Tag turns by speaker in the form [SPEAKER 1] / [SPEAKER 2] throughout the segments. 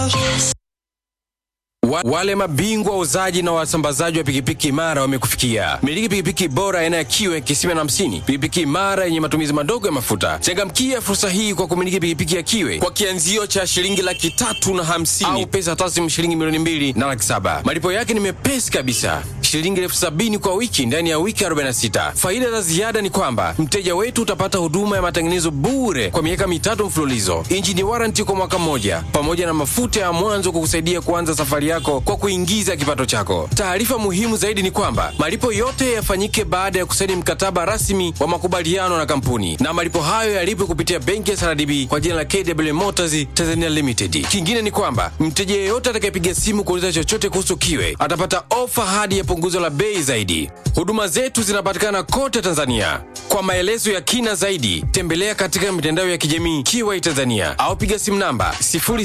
[SPEAKER 1] Wa, wale mabingwa wauzaji na wasambazaji wa pikipiki imara wamekufikia. Miliki pikipiki bora aina ya kiwe kisima na hamsini, pikipiki imara yenye matumizi madogo ya mafuta. Changamkia fursa hii kwa kumiliki pikipiki ya kiwe kwa kianzio cha shilingi laki tatu na hamsini au pesa taslimu shilingi milioni mbili na laki saba. Malipo yake ni mepesi kabisa, shilingi elfu sabini kwa wiki ndani ya wiki 46. Faida za ziada ni kwamba mteja wetu utapata huduma ya matengenezo bure kwa miaka mitatu mfululizo, injini waranti kwa mwaka mmoja, pamoja na mafuta ya mwanzo kukusaidia kuanza safari yako kwa kuingiza kipato chako. Taarifa muhimu zaidi ni kwamba malipo yote yafanyike baada ya kusaini mkataba rasmi wa makubaliano na kampuni, na malipo hayo yalipwe kupitia benki ya SRDB kwa jina la KW Motors Tanzania Limited. Kingine ni kwamba mteja yeyote atakayepiga simu kuuliza chochote kuhusu kiwe atapata ofa hadi ya punguzo la bei zaidi. Huduma zetu zinapatikana kote Tanzania. Kwa maelezo ya kina zaidi, tembelea katika mitandao ya kijamii Kiwai Tanzania au piga simu namba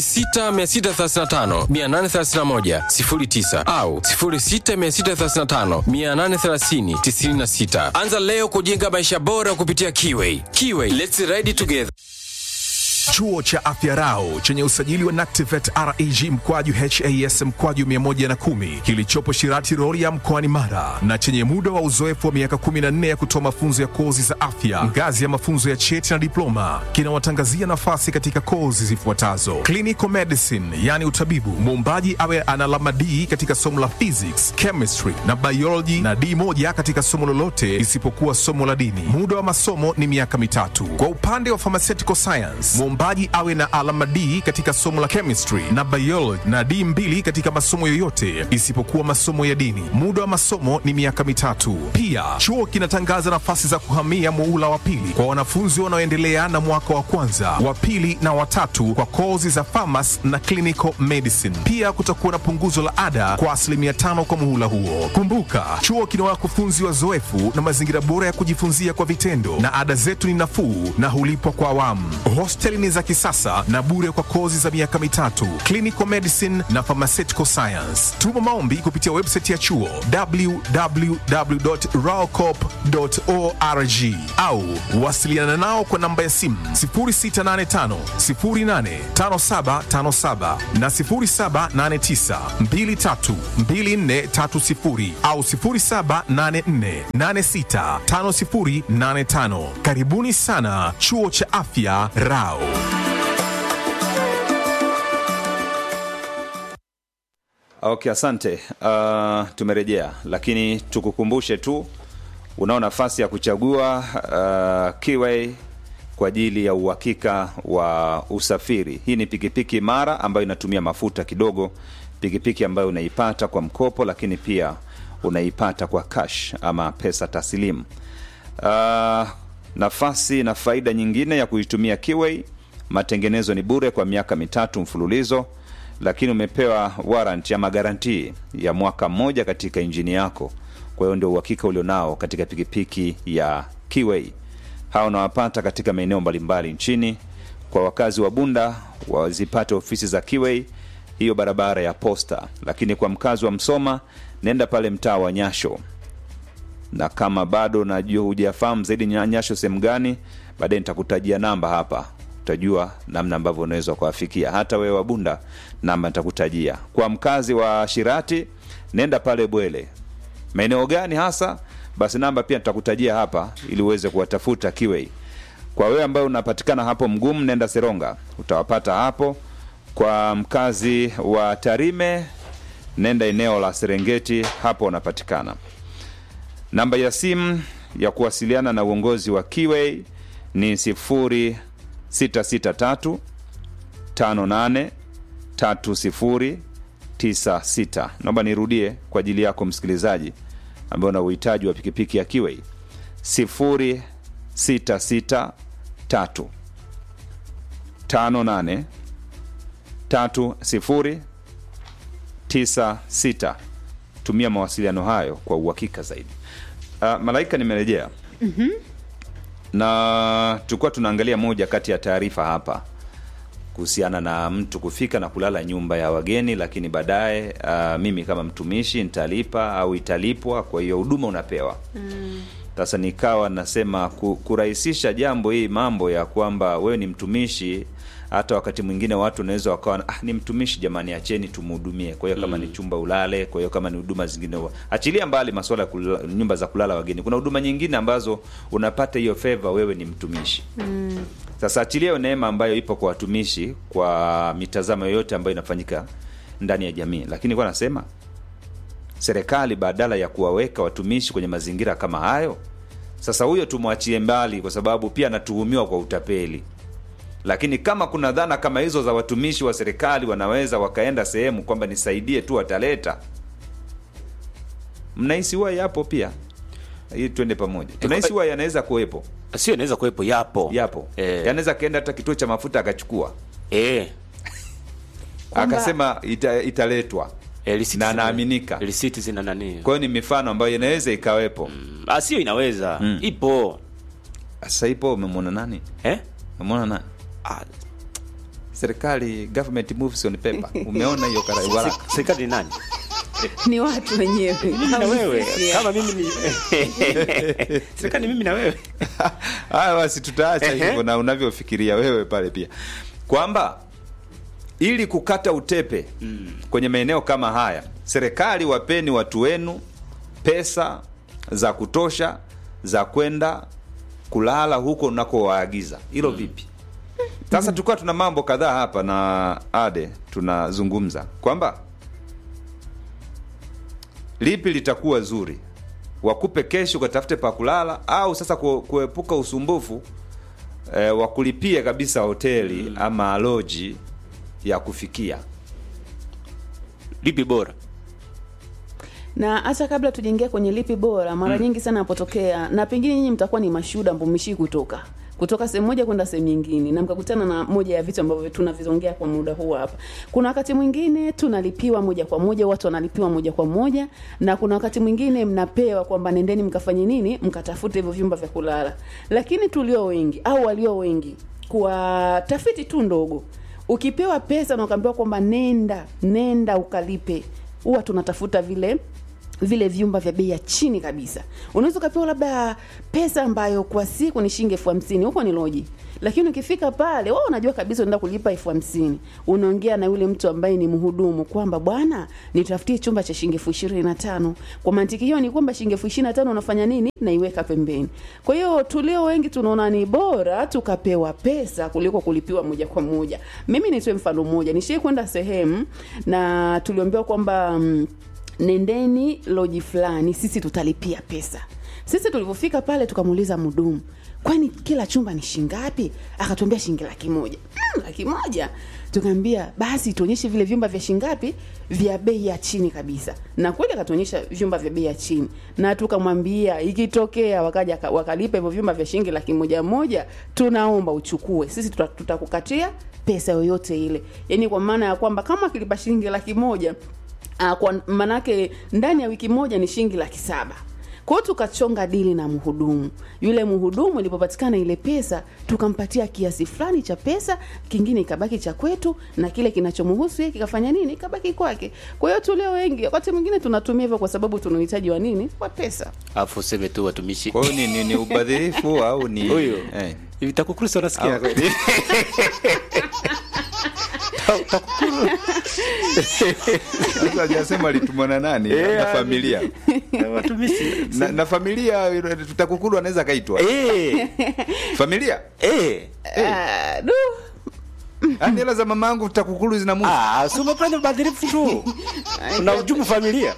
[SPEAKER 1] 06635 831 09 au 06635 830 96. Anza leo kujenga maisha bora kupitia Kiwai. Kiwai, let's ride together.
[SPEAKER 2] Chuo cha Afya Rau chenye usajili wa NACTIVET REG mkwaju HAS mkwaju 110 kilichopo Shirati Rorya mkoani Mara na chenye muda wa uzoefu wa miaka 14 ya kutoa mafunzo ya kozi za afya ngazi ya mafunzo ya cheti na diploma kinawatangazia nafasi katika kozi zifuatazo: clinical medicine, yani utabibu, muombaji awe ana alama D katika somo la physics, chemistry na biology na D moja katika somo lolote isipokuwa somo la dini. Muda wa masomo ni miaka mitatu. Kwa upande wa pharmaceutical science, mwombaji awe na alama D katika somo la chemistry na biology na D mbili katika masomo yoyote isipokuwa masomo ya dini. Muda wa masomo ni miaka mitatu. Pia chuo kinatangaza nafasi za kuhamia muula wa pili kwa wanafunzi wanaoendelea na mwaka wa kwanza, wa pili na watatu kwa kozi za pharmacy na clinical medicine. Pia kutakuwa na punguzo la ada kwa asilimia tano kwa muhula huo. Kumbuka, chuo kina wakufunzi wazoefu na mazingira bora ya kujifunzia kwa vitendo, na ada zetu ni nafuu na hulipwa kwa awamu. Hosteli ni za kisasa na bure kwa kozi za miaka mitatu, clinical medicine na pharmaceutical science. Tuma maombi kupitia website ya chuo www.raocop.org au wasiliana nao kwa namba ya simu 0685 085757 na 0789 232430 au 0784865085. Karibuni sana chuo cha afya Rao.
[SPEAKER 3] Okay, asante. Uh, tumerejea, lakini tukukumbushe tu unao nafasi ya kuchagua uh, Kiway kwa ajili ya uhakika wa usafiri. Hii ni pikipiki imara ambayo inatumia mafuta kidogo, pikipiki ambayo unaipata kwa mkopo, lakini pia unaipata kwa cash ama pesa taslimu. Uh, nafasi na faida nyingine ya kuitumia Kiway, matengenezo ni bure kwa miaka mitatu mfululizo lakini umepewa warrant ama garantii ya mwaka mmoja katika injini yako. Kwa hiyo ndio uhakika ulionao katika pikipiki ya Kiway. Hawa unawapata katika maeneo mbalimbali nchini. Kwa wakazi wa Bunda wazipate ofisi za Kiway hiyo barabara ya Posta, lakini kwa mkazi wa Msoma nenda pale mtaa wa Nyasho, na kama bado najua hujafahamu zaidi Nyasho sehemu gani, baadaye nitakutajia namba hapa utajua namna ambavyo unaweza kuwafikia. Hata wewe Wabunda, namba nitakutajia. Kwa mkazi wa Shirati, nenda pale Bwele. Maeneo gani hasa? Basi namba pia nitakutajia hapa ili uweze kuwatafuta Kiwei. Kwa wewe ambaye unapatikana hapo Mgumu, nenda Seronga, utawapata hapo. Kwa mkazi wa Tarime, nenda eneo la Serengeti, hapo unapatikana. Namba ya simu ya kuwasiliana na uongozi wa Kiwei ni sifuri 663 58 3096. Naomba nirudie kwa ajili yako msikilizaji ambaye una uhitaji wa pikipiki ya Kiwei 0663 58 3096. Tumia mawasiliano hayo kwa uhakika zaidi. Uh, Malaika, nimerejea na tulikuwa tunaangalia moja kati ya taarifa hapa kuhusiana na mtu kufika na kulala nyumba ya wageni, lakini baadaye uh, mimi kama mtumishi nitalipa au italipwa, kwa hiyo huduma unapewa. Sasa nikawa nasema ku, kurahisisha jambo hii mambo ya kwamba wewe ni mtumishi hata wakati mwingine watu wanaweza wakawa ah, ni mtumishi jamani acheni tumhudumie kwa hiyo kama ni chumba ulale kwa hiyo kama ni huduma zingine wa- achilia mbali masuala ya kulala, nyumba za kulala wageni kuna huduma nyingine ambazo unapata hiyo favor wewe ni mtumishi sasa achilia hiyo neema ambayo ipo kwa watumishi kwa mitazamo yoyote ambayo inafanyika ndani ya jamii lakini kwa nasema serikali badala ya kuwaweka watumishi kwenye mazingira kama hayo sasa huyo tumwachie mbali kwa sababu pia anatuhumiwa kwa utapeli lakini kama kuna dhana kama hizo za watumishi wa serikali wanaweza wakaenda sehemu kwamba nisaidie tu wataleta mnahisi huwa yapo pia hii twende pamoja tunahisi huwa yanaweza kuwepo
[SPEAKER 4] sio inaweza kuwepo yapo
[SPEAKER 3] yapo
[SPEAKER 4] eh,
[SPEAKER 3] yanaweza akaenda hata kituo cha mafuta akachukua
[SPEAKER 4] eh,
[SPEAKER 5] Kwamba-
[SPEAKER 3] akasema ita, italetwa
[SPEAKER 4] eh, risiti
[SPEAKER 3] na
[SPEAKER 4] zina-
[SPEAKER 3] anaaminika
[SPEAKER 4] risiti zina nani
[SPEAKER 3] kwa hiyo ni mifano ambayo inaweza ikawepo
[SPEAKER 4] Ah, sio inaweza ipo
[SPEAKER 3] sasa ipo umemwona nani
[SPEAKER 4] eh?
[SPEAKER 3] umemwona nani
[SPEAKER 4] ah,
[SPEAKER 3] serikali government moves on paper umeona hiyo kara- waraka
[SPEAKER 4] se- serikali ni nani
[SPEAKER 5] ni watu wenyewe
[SPEAKER 4] na wewe
[SPEAKER 5] Sisi,
[SPEAKER 4] kama mimi ni serikali ni mimi na wewe
[SPEAKER 3] haya basi tutaacha
[SPEAKER 4] Ehe.
[SPEAKER 3] hivyo na unavyofikiria wewe pale pia kwamba ili kukata utepe kwenye maeneo kama haya serikali wapeni watu wenu pesa za kutosha za kwenda kulala huko unakowaagiza hilo vipi sasa tulikuwa tuna mambo kadhaa hapa na ade tunazungumza kwamba lipi litakuwa zuri wakupe kesho ukatafute pa kulala au sasa ku- kuepuka usumbufu e, wa kulipia kabisa hoteli ama loji ya kufikia
[SPEAKER 4] lipi bora
[SPEAKER 5] na hata kabla tujaingia kwenye lipi bora mara nyingi sana napotokea na pengine nyinyi mtakuwa ni mashuhuda ambao mmeshii kutoka kutoka sehemu moja kwenda sehemu nyingine na mkakutana na moja ya vitu ambavyo tunavizongea kwa muda huu hapa kuna wakati mwingine tunalipiwa moja kwa moja watu wanalipiwa moja kwa moja na kuna wakati mwingine mnapewa kwamba nendeni mkafanye nini mkatafute hivyo vyumba vya kulala lakini tulio wengi au walio wengi kwa tafiti tu ndogo ukipewa pesa na ukaambiwa kwamba nenda nenda ukalipe huwa tunatafuta vile vile vyumba vya bei ya chini kabisa unaweza ukapewa labda pesa ambayo kwa siku ni shilingi elfu hamsini huko ni loji lakini ukifika pale wao unajua kabisa unaenda kulipa elfu hamsini unaongea na yule mtu ambaye ni mhudumu kwamba bwana nitafutie chumba cha shilingi elfu ishirini na tano kwa mantiki hiyo ni kwamba shilingi elfu ishirini na tano unafanya nini naiweka pembeni kwa hiyo tulio wengi tunaona ni bora tukapewa pesa kuliko kulipiwa moja kwa moja mimi nitoe mfano mmoja nishie kwenda sehemu na tuliambiwa kwamba mm, nendeni loji fulani sisi tutalipia pesa sisi tulivyofika pale tukamuuliza mhudumu kwani kila chumba ni shingapi akatuambia shilingi laki moja mm, laki moja tukaambia basi tuonyeshe vile vyumba vya shingapi vya bei ya chini kabisa na kweli akatuonyesha vyumba vya bei ya chini na tukamwambia ikitokea wakaja ka- wakalipa hivyo vyumba vya shilingi laki moja moja tunaomba uchukue sisi tuta- tutakukatia pesa yoyote ile yaani kwa maana ya kwamba kama akilipa shilingi laki moja uh, kwa manake ndani ya wiki moja ni shilingi laki saba kwa hiyo tukachonga dili na mhudumu yule mhudumu ilipopatikana ile pesa tukampatia kiasi fulani cha pesa kingine ikabaki cha kwetu na kile kinachomhusu yeye kikafanya nini ikabaki kwake kwa hiyo tulio wengi wakati mwingine tunatumia hivyo kwa sababu tuna uhitaji wa nini wa pesa
[SPEAKER 4] alafu useme tu watumishi
[SPEAKER 3] kwa hiyo ni, ni, ni ubadhirifu au ni
[SPEAKER 4] huyu
[SPEAKER 3] eh.
[SPEAKER 4] hivi TAKUKURU si wanasikia
[SPEAKER 3] Au-
[SPEAKER 4] kweli? Ta- TAKUKURU
[SPEAKER 3] Sasa hajasema alitumwa na nani
[SPEAKER 4] Eh,
[SPEAKER 3] na
[SPEAKER 4] ah,
[SPEAKER 3] familia
[SPEAKER 4] watumishi
[SPEAKER 3] na, na familia tutakukulu anaweza akaitwa
[SPEAKER 4] Eh,
[SPEAKER 3] familia
[SPEAKER 4] eh.
[SPEAKER 5] Ah, du.
[SPEAKER 3] Yaani hela za mamangu tutakukulu zina Mungu
[SPEAKER 4] Ah, si umefanya ubadhirifu tu na ujumu familia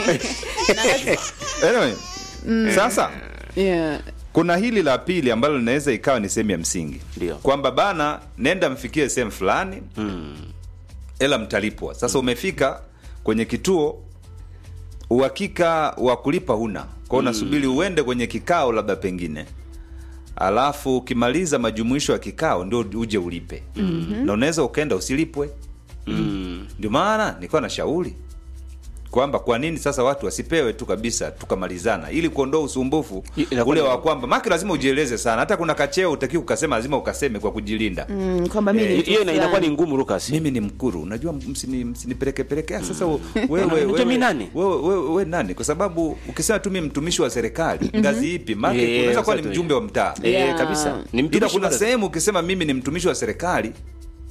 [SPEAKER 3] anyway, sasa
[SPEAKER 5] yeah.
[SPEAKER 3] kuna hili la pili ambalo linaweza ikawa ni sehemu ya msingi
[SPEAKER 4] Ndio.
[SPEAKER 3] kwamba bana nenda mfikie sehemu fulani ela mtalipwa sasa umefika kwenye kituo uhakika wa kulipa huna kwao unasubiri uende kwenye kikao labda pengine alafu ukimaliza majumuisho ya kikao ndio uje ulipe mm-hmm. na unaweza ukaenda usilipwe
[SPEAKER 4] Mm.
[SPEAKER 3] ndio maana nilikuwa na shauri kwamba kwa nini sasa watu wasipewe tu kabisa tukamalizana ili kuondoa usumbufu
[SPEAKER 4] I- inakuwa
[SPEAKER 3] ule
[SPEAKER 4] ni-
[SPEAKER 3] wa kwamba maki lazima ujieleze sana hata kuna kacheo utaki ukasema lazima ukaseme kwa kujilinda
[SPEAKER 5] mm, kwamba mimi ni
[SPEAKER 4] Eh,
[SPEAKER 5] mtu
[SPEAKER 4] hiyo ina- inakuwa
[SPEAKER 5] fulani.
[SPEAKER 4] ni ngumu Lucas
[SPEAKER 3] mimi ni mkuru unajua msini- msinipelekepeleke mm. sasa wewe,
[SPEAKER 4] Unajua
[SPEAKER 3] wewe,
[SPEAKER 4] mi nani?
[SPEAKER 3] wewe, wewe, wewe nani kwa sababu ukisema tu mimi mtumishi wa serikali ngazi ipi maki
[SPEAKER 4] Eh,
[SPEAKER 3] unaweza kuwa ni
[SPEAKER 4] sasa tu-
[SPEAKER 3] mjumbe wa mtaa
[SPEAKER 4] Eh,
[SPEAKER 5] Yeah.
[SPEAKER 4] kabisa ni
[SPEAKER 3] ila
[SPEAKER 4] mtumishi
[SPEAKER 3] kuna
[SPEAKER 4] bado.
[SPEAKER 3] sehemu ukisema mimi ni mtumishi wa serikali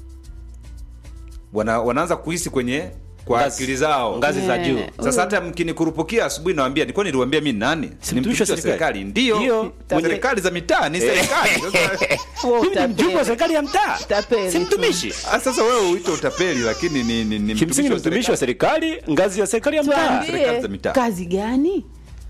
[SPEAKER 3] wana, wanaanza kuhisi kwenye kwa
[SPEAKER 4] Ngazi-
[SPEAKER 3] akili zao
[SPEAKER 4] ngazi za juu
[SPEAKER 5] Eh,
[SPEAKER 3] sasa hata mkinikurupukia asubuhi nawambia nilikuwa niliwambia mi ni nani
[SPEAKER 4] Si
[SPEAKER 3] ni
[SPEAKER 4] mtumishi wa
[SPEAKER 3] mtumishi wa serikali ndio
[SPEAKER 4] Ndio.
[SPEAKER 3] Mwenye serikali za mitaa ni serikali Sasa-
[SPEAKER 5] Huo
[SPEAKER 4] mimi ni mjumbe wa
[SPEAKER 5] utapeli.
[SPEAKER 4] serikali ya mtaa
[SPEAKER 5] Tapeli
[SPEAKER 4] si
[SPEAKER 5] tu.
[SPEAKER 4] mtumishi
[SPEAKER 3] Ah, sasa wewe uite utapeli lakini ni, ni, ni
[SPEAKER 4] kimsingi ni mtumishi wa serikali ngazi ya serikali ya mtaa
[SPEAKER 3] serikali za
[SPEAKER 5] tuambie
[SPEAKER 3] mitaa.
[SPEAKER 5] kazi gani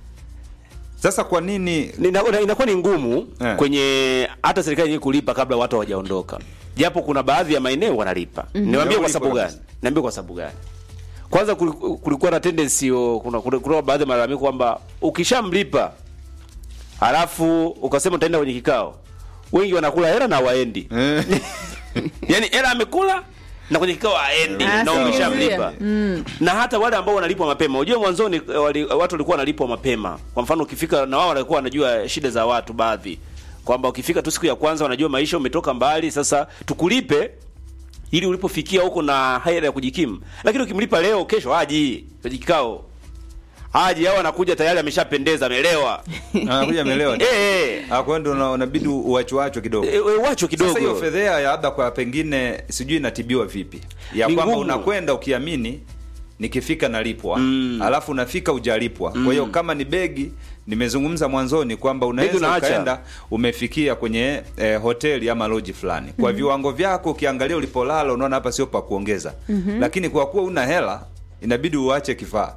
[SPEAKER 3] sasa kwa nini
[SPEAKER 4] Nina- ina- inakuwa ni ngumu
[SPEAKER 3] Eh.
[SPEAKER 4] kwenye hata serikali yenyewe kulipa kabla watu hawajaondoka japo kuna baadhi ya maeneo wanalipa niwaambie kwa
[SPEAKER 3] Walipo
[SPEAKER 4] sababu gani
[SPEAKER 3] kabisa.
[SPEAKER 4] niambie kwa sababu gani kwanza kuli- kulikuwa na tendency yo- kuna, kuna, kuna baadhi ya malalamiko kwamba ukishamlipa halafu ukasema utaenda kwenye kikao wengi wanakula hela na waendi
[SPEAKER 3] eh,
[SPEAKER 4] yani hela amekula na kwenye kikao aendi
[SPEAKER 5] Ah,
[SPEAKER 4] na
[SPEAKER 5] singizia.
[SPEAKER 4] umeshamlipa na hata wale ambao wanalipwa mapema unajua mwanzoni eh, wali, watu walikuwa wanalipwa mapema kwa mfano ukifika na wao walikuwa wanajua shida za watu baadhi kwamba ukifika tu siku ya kwanza wanajua maisha umetoka mbali sasa tukulipe ili ulipofikia huko na hela ya kujikimu lakini ukimlipa leo kesho haji kwenye kikao haji au anakuja tayari ameshapendeza amelewa
[SPEAKER 3] anakuja amelewa
[SPEAKER 4] eh eh
[SPEAKER 3] Ah, kwa hiyo ndo una- unabidi uachwaachwe kidogo
[SPEAKER 4] Eh, eh, wacho kidogo
[SPEAKER 3] Sasa hiyo fedhea ya labda kwa pengine sijui inatibiwa vipi, ya
[SPEAKER 4] Ni
[SPEAKER 3] kwamba
[SPEAKER 4] ngumu.
[SPEAKER 3] unakwenda ukiamini nikifika nalipwa
[SPEAKER 4] Mm.
[SPEAKER 3] alafu unafika ujalipwa. Kwa hiyo kama ni begi, nimezungumza mwanzoni kwamba unaweza
[SPEAKER 4] unaacha.
[SPEAKER 3] ukaenda umefikia kwenye eh, hoteli ama loji fulani kwa viwango vyako, ukiangalia ulipolala unaona hapa sio pa kuongeza, lakini kwa kuwa una hela inabidi uache kifaa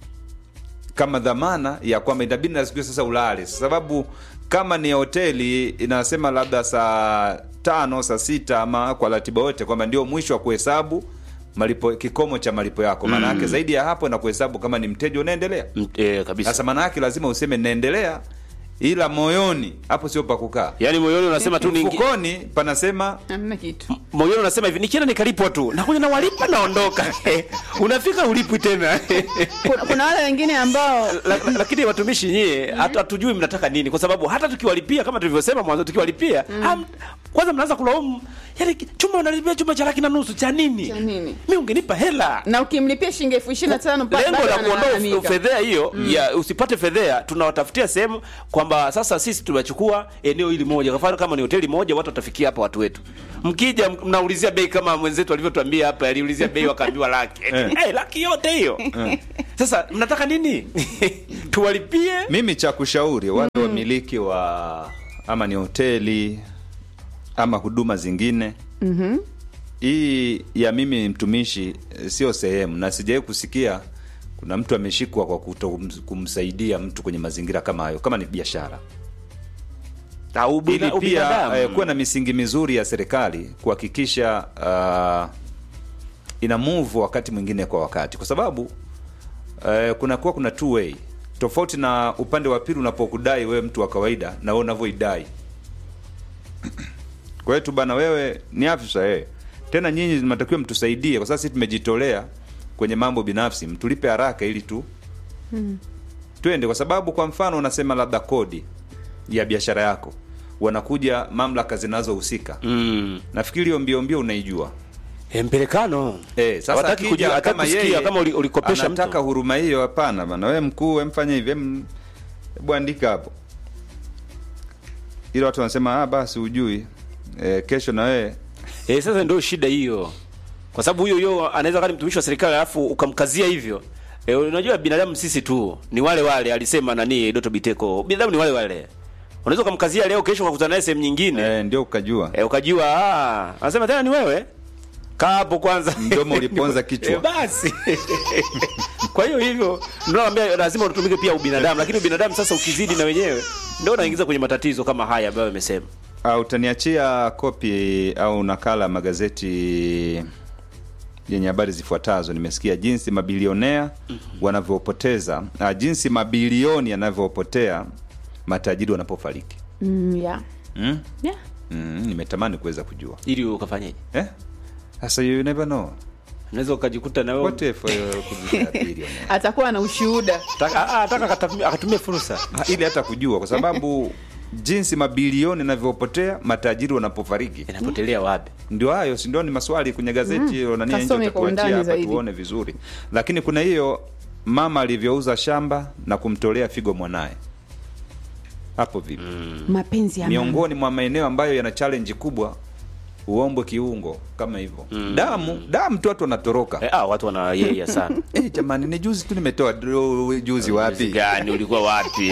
[SPEAKER 3] kama dhamana ya kwamba inabidi na siku hiyo sasa ulale, sababu kama ni hoteli inasema labda saa tano saa sita ama kwa ratiba yote kwamba ndio mwisho wa kuhesabu malipo kikomo cha malipo yako. Maana yake zaidi ya hapo na kuhesabu kama ni mteja unaendelea.
[SPEAKER 4] Mm, eh, kabisa
[SPEAKER 3] Sasa maana yake lazima useme naendelea, ila moyoni hapo sio pa kukaa.
[SPEAKER 4] yaani moyoni unasema tu ningi
[SPEAKER 3] Mfukoni panasema
[SPEAKER 5] hamna kitu
[SPEAKER 4] moyoni unasema hivi nikienda nikalipwa tu nakuja na walipa naondoka unafika ulipwi tena
[SPEAKER 5] kuna, kuna wale wengine ambao
[SPEAKER 4] La- la- lakini watumishi nyie hatu- hatujui mnataka nini kwa sababu hata tukiwalipia kama tulivyosema mwanzo tukiwalipia ham- kwanza mnaanza kulaumu yani chuma unalipia chuma cha laki na nusu cha nini
[SPEAKER 5] Cha nini?
[SPEAKER 4] mi ungenipa hela
[SPEAKER 5] na ukimlipia shilingi elfu ishirini na tano pa-
[SPEAKER 4] lengo
[SPEAKER 5] bado
[SPEAKER 4] la kuondoa
[SPEAKER 5] analalamika.
[SPEAKER 4] fedhea hiyo ya usipate fedhea tunawatafutia sehemu kwamba sasa sisi tunachukua eneo hili moja kwa mfano kama ni hoteli moja watu watafikia hapa watu wetu mkija m- mnaulizia bei kama mwenzetu alivyotuambia hapa aliulizia bei wakaambiwa laki hey, laki yote hiyo sasa mnataka nini tuwalipie
[SPEAKER 3] mimi cha kushauri wale wamiliki wa ama ni hoteli ama huduma zingine mm-hmm. hii ya mimi ni mtumishi eh, sio sehemu na sijawai kusikia kuna mtu ameshikwa kwa kuto kumsaidia mtu kwenye mazingira kama hayo kama ni biashara
[SPEAKER 4] au
[SPEAKER 3] ili
[SPEAKER 4] ubina-
[SPEAKER 3] pia
[SPEAKER 4] ubinadamu.
[SPEAKER 3] eh, kuwa na misingi mizuri ya serikali kuhakikisha uh, ina move wakati mwingine kwa wakati kwa sababu eh, kunakuwa kuna two way tofauti na upande wa pili unapokudai wewe mtu wa kawaida na wewe unavyoidai kwa hiyo tu bana wewe ni afisa eh. tena nyinyi mnatakiwa mtusaidie kwa sababu sisi tumejitolea kwenye mambo binafsi mtulipe haraka ili tu twende kwa sababu kwa mfano unasema labda kodi ya biashara yako wanakuja mamlaka zinazohusika
[SPEAKER 4] mm.
[SPEAKER 3] nafikiri hiyo mbio mbio unaijua
[SPEAKER 4] E, mpelekano
[SPEAKER 3] Eh, sasa
[SPEAKER 4] Hawataki
[SPEAKER 3] akija
[SPEAKER 4] kujua- hawataki
[SPEAKER 3] kama
[SPEAKER 4] kusikia
[SPEAKER 3] yeye
[SPEAKER 4] kama uli- ulikopesha
[SPEAKER 3] anataka
[SPEAKER 4] mtu
[SPEAKER 3] huruma hiyo, hapana bana, wewe mkuu, wewe mfanye hivi, em, hebu andika hapo, ila watu wanasema ah, basi hujui eh, kesho na wewe
[SPEAKER 4] Eh, sasa ndio shida hiyo, kwa sababu huyo huyo anaweza kama ni mtumishi wa serikali alafu ukamkazia hivyo. E, unajua binadamu sisi tu ni wale wale, alisema nani Doto Biteko, binadamu ni wale wale. Unaweza ukamkazia leo, kesho ukakutana naye sehemu nyingine
[SPEAKER 3] eh, ndio ukajua
[SPEAKER 4] e, ukajua ah, anasema tena ni wewe, kaa hapo kwanza,
[SPEAKER 3] Mdomo uliponza kichwa.
[SPEAKER 4] e, basi kwa hiyo hivyo ndio naambia lazima utumike pia ubinadamu, lakini ubinadamu sasa ukizidi na wenyewe ndio unaingiza kwenye matatizo kama haya ambayo amesema.
[SPEAKER 3] Ah, utaniachia kopi au nakala ya magazeti yenye habari zifuatazo. Nimesikia jinsi mabilionea wanavyopoteza, ah, jinsi mabilioni yanavyopotea matajiri wanapofariki.
[SPEAKER 5] mm, yeah.
[SPEAKER 3] Mm?
[SPEAKER 5] Yeah.
[SPEAKER 3] Mm, nimetamani kuweza kujua
[SPEAKER 4] Ili ukafanyeje?
[SPEAKER 3] eh? Sasa you never know
[SPEAKER 4] Unaweza ukajikuta na wewe
[SPEAKER 3] what if uh, could be a billionaire?
[SPEAKER 5] atakuwa na ushuhuda
[SPEAKER 4] Taka- ah, ataka akatumie- akatumie fursa
[SPEAKER 3] Ah, ili hata kujua kwa sababu jinsi mabilioni yanavyopotea matajiri wanapofariki
[SPEAKER 4] inapotelea wapi?
[SPEAKER 3] ndio hayo si ndio ni maswali kwenye gazeti hiyo nani nje
[SPEAKER 5] Kasome kwa
[SPEAKER 3] utatuachia
[SPEAKER 5] undani
[SPEAKER 3] hapa
[SPEAKER 5] zaidi.
[SPEAKER 3] tuone vizuri lakini kuna hiyo mama alivyouza shamba na kumtolea figo mwanaye hapo vipi
[SPEAKER 5] mapenzi ya mama.
[SPEAKER 3] miongoni mwa maeneo ambayo yana challenge kubwa uombwe kiungo kama hivyo damu damu tu watu wanatoroka
[SPEAKER 4] Eh, ah, watu wana yeye sana
[SPEAKER 3] Eh, jamani ni juzi tu nimetoa draw, juzi wapi
[SPEAKER 4] gani ulikuwa wapi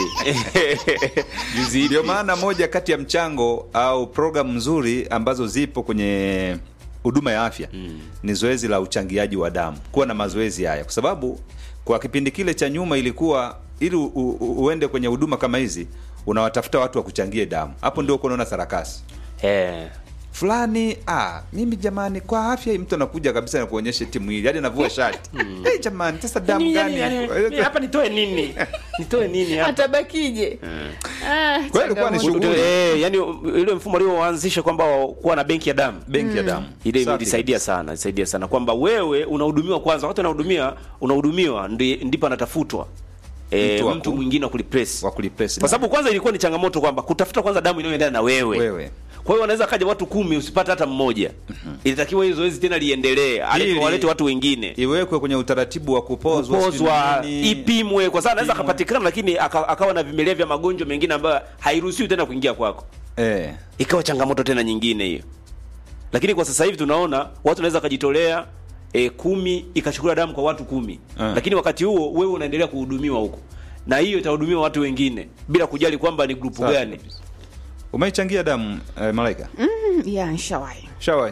[SPEAKER 4] juzi
[SPEAKER 3] ndio maana moja kati ya mchango au programu nzuri ambazo zipo kwenye huduma ya afya mm. ni zoezi la uchangiaji wa damu kuwa na mazoezi haya kwa sababu kwa kipindi kile cha nyuma ilikuwa ili u, u, uende kwenye huduma kama hizi unawatafuta watu wa kuchangie damu hapo ndio uko unaona sarakasi
[SPEAKER 4] eh,
[SPEAKER 3] fulani ah, mimi jamani kwa afya hii mtu anakuja kabisa na kuonyesha timu hii hadi anavua shati hey, jamani sasa damu gani
[SPEAKER 4] hapa nitoe nini nitoe nini hapa
[SPEAKER 5] atabakije Ah,
[SPEAKER 3] Kwa hiyo ilikuwa ni
[SPEAKER 5] changamoto.
[SPEAKER 3] shughuli.
[SPEAKER 4] Eh, yani ile mfumo alioanzisha kwamba kuwa na benki ya damu
[SPEAKER 3] benki ya damu
[SPEAKER 4] ile
[SPEAKER 3] Safi.
[SPEAKER 4] ilisaidia sana ilisaidia sana kwamba wewe unahudumiwa kwanza wakati unahudumia unahudumiwa ndi- ndipo anatafutwa e,
[SPEAKER 3] Mtu wa
[SPEAKER 4] mtu
[SPEAKER 3] ku-
[SPEAKER 4] mwingine wa kulipress
[SPEAKER 3] wa kulipress
[SPEAKER 4] kwa
[SPEAKER 3] damu.
[SPEAKER 4] sababu kwanza ilikuwa ni changamoto kwamba kutafuta kwanza damu inayoendana na wewe
[SPEAKER 3] Wewe.
[SPEAKER 4] kwa hiyo wanaweza kaja watu kumi usipate hata mmoja ilitakiwa hiyo zoezi tena liendelee alete
[SPEAKER 3] Ili-
[SPEAKER 4] walete watu wengine
[SPEAKER 3] iwekwe kwenye utaratibu wa kupozwa
[SPEAKER 4] pozwa
[SPEAKER 3] sijui nini.
[SPEAKER 4] ipimwe kwa sababu anaweza
[SPEAKER 3] Ipimwe.
[SPEAKER 4] akapatikana lakini aka, akawa na vimelea vya magonjwa mengine ambayo hairuhusiwi tena kuingia kwako
[SPEAKER 3] eh.
[SPEAKER 4] ikawa changamoto tena nyingine hiyo lakini kwa sasa hivi tunaona watu wanaweza wakajitolea e, kumi ikachukuliwa damu kwa watu kumi
[SPEAKER 3] Ah.
[SPEAKER 4] lakini wakati huo wewe unaendelea kuhudumiwa huko na hiyo itahudumiwa watu wengine bila kujali kwamba ni grupu
[SPEAKER 3] Safi
[SPEAKER 4] gani
[SPEAKER 3] kabisa. umeichangia damu eh, malaika
[SPEAKER 5] Mm, yeah, nishawahi
[SPEAKER 3] shawai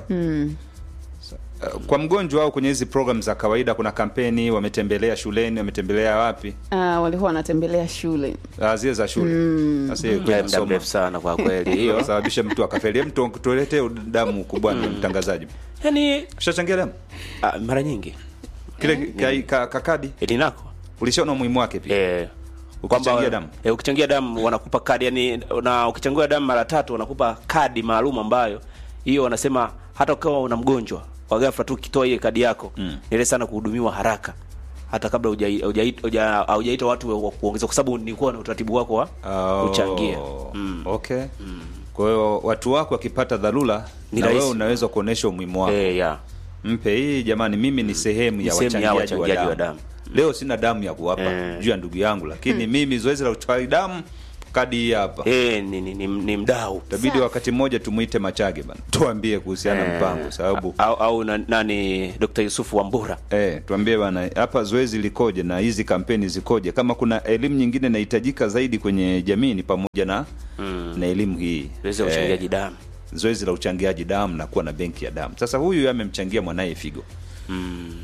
[SPEAKER 3] kwa mgonjwa au kwenye hizi program za kawaida kuna kampeni wametembelea shuleni wametembelea wapi
[SPEAKER 5] Ah, walikuwa wanatembelea shule
[SPEAKER 3] Ah, zile za shule sasa hiyo
[SPEAKER 4] Ya
[SPEAKER 3] kwenda
[SPEAKER 4] muda
[SPEAKER 3] kusoma
[SPEAKER 4] mrefu sana kwa kweli hiyo
[SPEAKER 3] sababisha mtu akafeli Hem, tu- tuletee damu kubwa ni mtangazaji
[SPEAKER 4] yani
[SPEAKER 3] ushachangia damu
[SPEAKER 4] ah, mara nyingi
[SPEAKER 3] kile ka- ka- kakadi
[SPEAKER 4] elinako
[SPEAKER 3] ulishaona umuhimu wake pia
[SPEAKER 4] eh,
[SPEAKER 3] Ukichangia damu.
[SPEAKER 4] eh, ukichangia damu wanakupa kadi yani na ukichangia damu mara tatu wanakupa kadi maalum ambayo hiyo wanasema hata ukiwa una mgonjwa kwa ghafla tu ukitoa ile kadi yako mm. ile sana kuhudumiwa haraka hata kabla hujai- hujai- huja- haujaita watu wa kuongeza kwa sababu nilikuwa na utaratibu wako wa
[SPEAKER 3] Oh,
[SPEAKER 4] kuchangia
[SPEAKER 3] okay kwa hiyo watu wako wakipata dharura
[SPEAKER 4] Ni
[SPEAKER 3] na wewe
[SPEAKER 4] rahisi.
[SPEAKER 3] unaweza kuonesha umuhimu wako
[SPEAKER 4] eh, ya
[SPEAKER 3] mpe hii jamani mimi ni sehemu ya
[SPEAKER 4] Ni sehemu ya
[SPEAKER 3] wachangiaji wa
[SPEAKER 4] wachangiaji wa
[SPEAKER 3] damu
[SPEAKER 4] damu.
[SPEAKER 3] leo sina damu ya kuwapa
[SPEAKER 4] Eh.
[SPEAKER 3] juu ya ndugu yangu lakini mimi zoezi la utoaji damu kadi hii hapa
[SPEAKER 4] eh, ni, ni, ni, ni mdau
[SPEAKER 3] tabidi wakati mmoja tumuite machage bana tuambie kuhusiana na mpango sababu
[SPEAKER 4] au, au na, nani Dr. Yusufu Wambura
[SPEAKER 3] Eh, tuambie bana hapa zoezi likoje na hizi kampeni zikoje kama kuna elimu nyingine inahitajika zaidi kwenye jamii ni pamoja na mm. na elimu hii
[SPEAKER 4] zoezi la uchangiaji damu
[SPEAKER 3] zoezi la uchangiaji damu na kuwa na benki ya damu sasa huyu amemchangia mwanaye figo mm.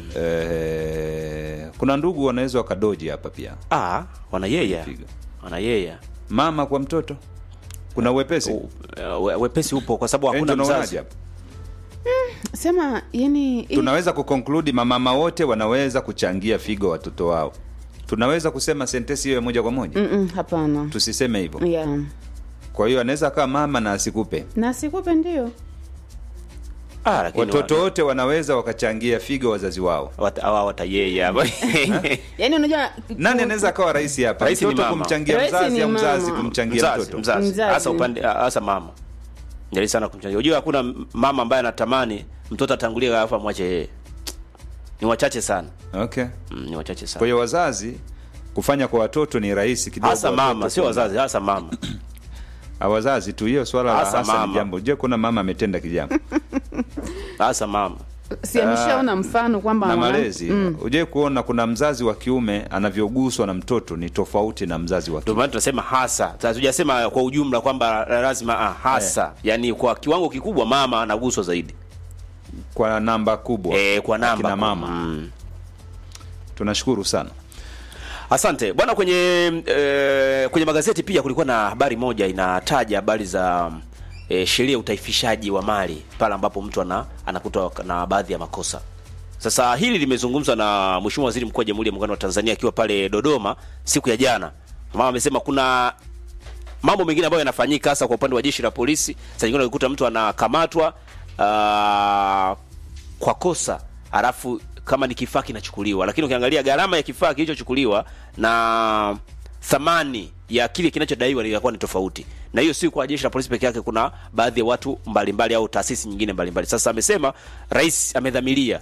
[SPEAKER 3] eh, kuna ndugu wanaweza wakadoji hapa pia
[SPEAKER 4] ah, wanayeya
[SPEAKER 3] Figo.
[SPEAKER 4] wanayeya
[SPEAKER 3] mama kwa mtoto kuna uwepesi
[SPEAKER 4] U- we- wepesi upo kwa sababu
[SPEAKER 3] Angel,
[SPEAKER 4] hakuna
[SPEAKER 3] unaonaje
[SPEAKER 4] mzazi
[SPEAKER 3] hapa?
[SPEAKER 5] sema yani hii-
[SPEAKER 3] tunaweza kukonkludi mamama wote wanaweza kuchangia figo watoto wao tunaweza kusema sentesi hiyo ya moja kwa moja
[SPEAKER 5] Mm-mm, hapana
[SPEAKER 3] tusiseme hivyo
[SPEAKER 5] yeah.
[SPEAKER 3] kwa hiyo anaweza akawa mama na asikupe
[SPEAKER 5] na sikupe ndio
[SPEAKER 4] ah, lakini
[SPEAKER 3] watoto
[SPEAKER 4] wa-
[SPEAKER 3] wote wanaweza wakachangia figo wazazi wao
[SPEAKER 4] wat- hawa watayeya hapa
[SPEAKER 5] yani unajua
[SPEAKER 3] nani anaweza akawa rais hapa
[SPEAKER 4] Rais ni
[SPEAKER 3] mtoto
[SPEAKER 4] mama.
[SPEAKER 3] kumchangia
[SPEAKER 5] Rais
[SPEAKER 3] mzazi
[SPEAKER 5] ni
[SPEAKER 3] au mzazi
[SPEAKER 5] mama.
[SPEAKER 3] kumchangia
[SPEAKER 4] mzazi
[SPEAKER 3] mtoto
[SPEAKER 4] mzazi
[SPEAKER 5] Mzazi.
[SPEAKER 4] hasa upande hasa mama jali sana kumchangia unajua hakuna mama ambaye anatamani mtoto atangulie alafu amwache yeye ni wachache sana
[SPEAKER 3] okay
[SPEAKER 4] mm, ni wachache
[SPEAKER 3] kwa
[SPEAKER 4] sana
[SPEAKER 3] hiyo wazazi kufanya kwa watoto ni rahisi kidogo
[SPEAKER 4] hasa
[SPEAKER 3] watoto
[SPEAKER 4] mama sio
[SPEAKER 3] kuona.
[SPEAKER 4] wazazi hasa mama
[SPEAKER 3] Ah, wazazi tu hiyo swala la
[SPEAKER 4] Hasa
[SPEAKER 3] hasa ni
[SPEAKER 4] mama.
[SPEAKER 3] jambo je kuna mama ametenda kijambo
[SPEAKER 4] hasa mama
[SPEAKER 5] si ameshaona mfano kwamba
[SPEAKER 3] na
[SPEAKER 5] mwana-
[SPEAKER 3] malezi uje kuona kuna mzazi wa kiume anavyoguswa na mtoto ni tofauti na mzazi wa
[SPEAKER 4] ndio
[SPEAKER 3] kike
[SPEAKER 4] maana tunasema hasa Sasa hatujasema kwa ujumla kwamba lazima ah, hasa yani kwa kiwango kikubwa mama anaguswa zaidi
[SPEAKER 3] kwa namba kubwa
[SPEAKER 4] eh, kwa namba
[SPEAKER 3] Akina mama
[SPEAKER 4] mm.
[SPEAKER 3] tunashukuru sana
[SPEAKER 4] Asante bwana. Kwenye e, kwenye magazeti pia kulikuwa na habari moja inataja habari za e, sheria ya utaifishaji wa mali pale ambapo mtu ana, anakutwa na baadhi ya makosa. Sasa hili limezungumzwa na Mheshimiwa Waziri Mkuu wa Jamhuri ya Muungano wa Tanzania akiwa pale Dodoma siku ya jana. Mama amesema kuna mambo mengine ambayo yanafanyika hasa kwa upande wa jeshi la polisi. Sasa nyingine unakuta mtu anakamatwa ah, kwa kosa alafu kama ni kifaa kinachukuliwa, lakini ukiangalia gharama ya kifaa kilichochukuliwa na thamani ya kile kinachodaiwa inakuwa ni tofauti, na hiyo si kwa jeshi la polisi peke yake, kuna baadhi ya watu mbalimbali mbali, au taasisi nyingine mbalimbali. Sasa amesema rais amedhamiria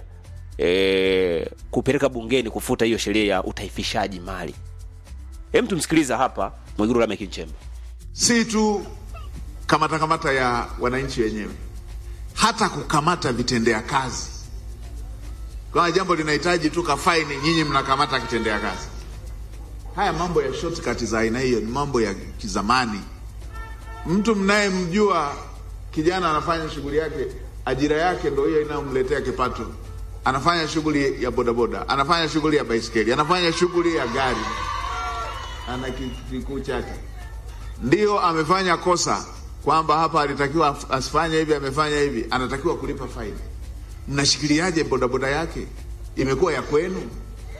[SPEAKER 4] e, kupeleka bungeni kufuta hiyo sheria ya utaifishaji mali. Hem, tumsikiliza hapa Mwigulu Lameck Nchemba.
[SPEAKER 6] si tu kamata kamata ya wananchi wenyewe. hata kukamata vitendea kazi. Kama jambo linahitaji tu kafaini, nyinyi mnakamata kitendea kazi. Haya mambo ya shortcut za aina hiyo ni mambo ya kizamani. Mtu mnayemjua kijana anafanya shughuli yake, ajira yake ndo hiyo inayomletea kipato, anafanya shughuli ya bodaboda, anafanya shughuli ya baisikeli, anafanya shughuli ya gari, ana ki- kikuu chake, ndio amefanya kosa kwamba hapa alitakiwa af- asifanye hivi, amefanya hivi, anatakiwa kulipa faini. Mnashikiliaje bodaboda yake? Imekuwa ya kwenu?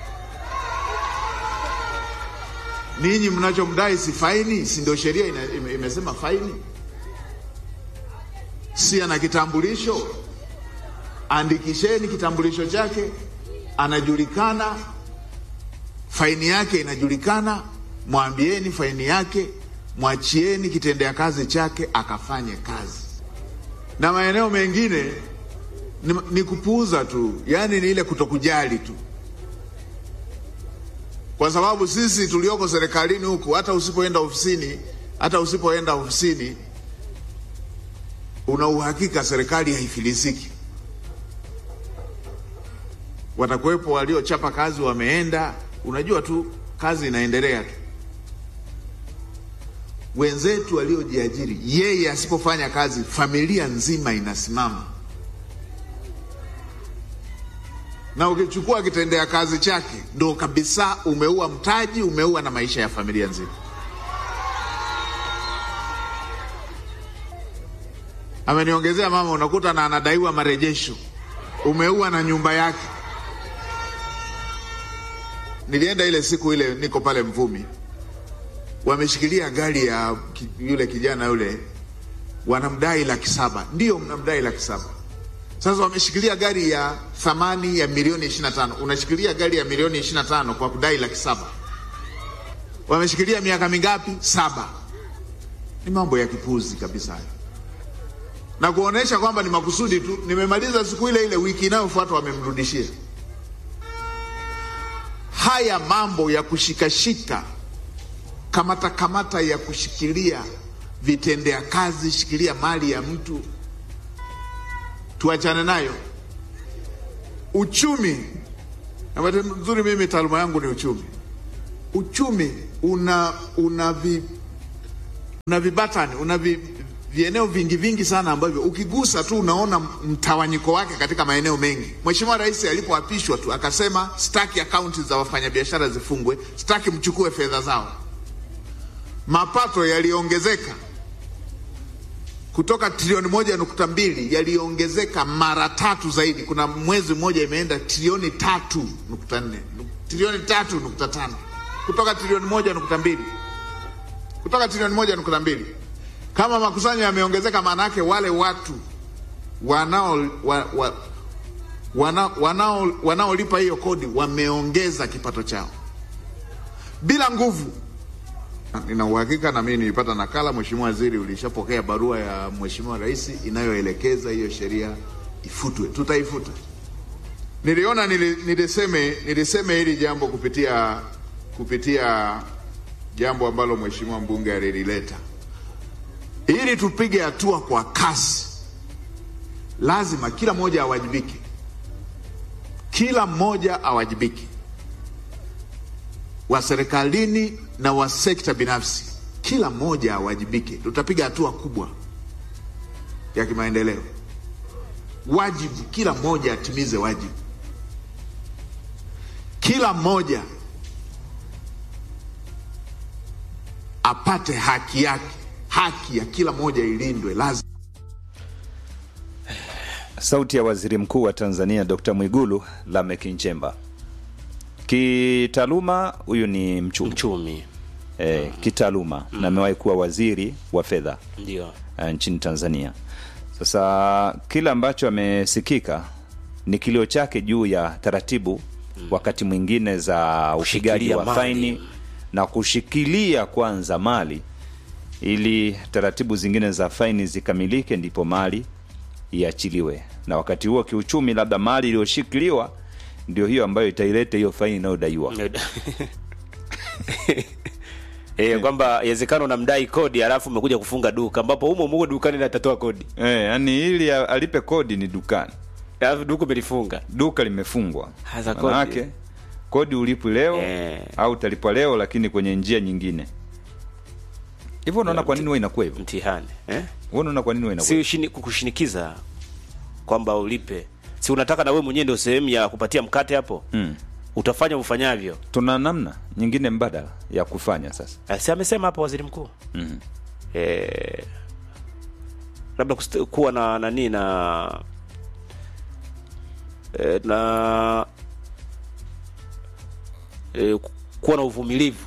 [SPEAKER 6] Ninyi mnachomdai si faini? Si ndio sheria ina, ime, imesema faini? Si ana kitambulisho? Andikisheni kitambulisho chake, anajulikana, faini yake inajulikana. Mwambieni faini yake, mwachieni kitendea kazi chake akafanye kazi. Na maeneo mengine ni, ni kupuuza tu, yaani ni ile kutokujali tu kwa sababu sisi tulioko serikalini huku, hata usipoenda ofisini, hata usipoenda ofisini, una uhakika serikali haifilisiki. Watakuwepo waliochapa kazi wameenda, unajua tu kazi inaendelea tu. Wenzetu waliojiajiri, yeye asipofanya kazi, familia nzima inasimama. na ukichukua kitendea kazi chake ndo kabisa umeua mtaji, umeua na maisha ya familia nzima. Ameniongezea mama, unakuta na anadaiwa marejesho, umeua na nyumba yake. Nilienda ile siku ile, niko pale Mvumi, wameshikilia gari ya ki- yule kijana yule, wanamdai laki saba. Ndio mnamdai laki saba sasa wameshikilia gari ya thamani ya milioni 25. Unashikilia gari ya milioni 25 kwa kudai laki saba. Wameshikilia miaka mingapi? Saba. Ni mambo ya kipuzi kabisa hayo, na kuonesha kwamba ni makusudi tu. Nimemaliza siku ile ile, wiki inayofuata wamemrudishia. Haya mambo ya kushikashika, kamata kamata ya kushikilia vitendea kazi, shikilia mali ya mtu tuachane nayo. Uchumi, na bahati nzuri mimi taaluma yangu ni uchumi. Uchumi una una vi, una vibatani una vi, vieneo vingi vingi sana ambavyo ukigusa tu unaona mtawanyiko wake katika maeneo mengi. Mheshimiwa Rais alipoapishwa tu akasema sitaki akaunti za wafanyabiashara zifungwe, sitaki mchukue fedha zao. Mapato yaliongezeka kutoka trilioni moja nukta mbili yaliongezeka mara tatu zaidi. Kuna mwezi mmoja imeenda trilioni tatu nukta nne trilioni tatu nukta tano kutoka trilioni moja nukta mbili kutoka trilioni moja nukta mbili Kama makusanyo yameongezeka, maana yake wale watu wanao wa, wa, wana, wanao wanaolipa hiyo kodi wameongeza kipato chao bila nguvu Nina uhakika na mimi nilipata nakala, Mheshimiwa Waziri, ulishapokea barua ya Mheshimiwa Rais inayoelekeza hiyo sheria ifutwe. Tutaifuta. Niliona nili, niliseme niliseme hili jambo kupitia kupitia jambo ambalo Mheshimiwa mbunge alilileta. Ili tupige hatua kwa kasi, lazima kila mmoja awajibike, kila mmoja awajibike wa serikalini na wa sekta binafsi, kila mmoja awajibike. Tutapiga hatua kubwa ya kimaendeleo. Wajibu, kila mmoja atimize wajibu, kila mmoja apate haki yake. Haki ya kila mmoja ilindwe, lazima
[SPEAKER 3] Sauti ya Waziri Mkuu wa Tanzania Dr. Mwigulu Lameck Nchemba. Kitaaluma huyu ni mchumi
[SPEAKER 4] mchumi
[SPEAKER 3] e, kitaaluma na amewahi kuwa waziri wa fedha
[SPEAKER 4] ndio
[SPEAKER 3] uh, nchini Tanzania. Sasa kile ambacho amesikika ni kilio chake juu ya taratibu wakati mwingine za upigaji
[SPEAKER 4] Kushikilia
[SPEAKER 3] wa
[SPEAKER 4] mali.
[SPEAKER 3] faini na kushikilia kwanza mali ili taratibu zingine za faini zikamilike, ndipo mali iachiliwe, na wakati huo kiuchumi, labda mali iliyoshikiliwa ndio hiyo ambayo itaileta hiyo faini inayodaiwa.
[SPEAKER 4] Eh, kwamba inawezekana unamdai kodi alafu umekuja kufunga duka ambapo humo humo dukani natatoa kodi.
[SPEAKER 3] Eh, yani ili a- alipe kodi ni dukani.
[SPEAKER 4] Alafu duka umelifunga.
[SPEAKER 3] Duka limefungwa.
[SPEAKER 4] Hasa kodi.
[SPEAKER 3] Manake kodi ulipwi leo
[SPEAKER 4] Eh.
[SPEAKER 3] au utalipwa leo lakini kwenye njia nyingine. Hivyo unaona kwa nini huwa inakuwa hivyo?
[SPEAKER 4] Mtihani. Eh?
[SPEAKER 3] Wewe unaona kwa nini huwa inakuwa?
[SPEAKER 4] Si
[SPEAKER 3] hivyo?
[SPEAKER 4] ushini, kukushinikiza kwamba ulipe. Si unataka na wewe mwenyewe ndio sehemu ya kupatia mkate hapo?
[SPEAKER 3] Mm.
[SPEAKER 4] Utafanya ufanyavyo.
[SPEAKER 3] Tuna namna nyingine mbadala ya kufanya sasa.
[SPEAKER 4] Eh, Si amesema hapo waziri mkuu?
[SPEAKER 3] Mhm.
[SPEAKER 4] eh, labda kust- kuwa na nani na eh, na eh, ku- kuwa na uvumilivu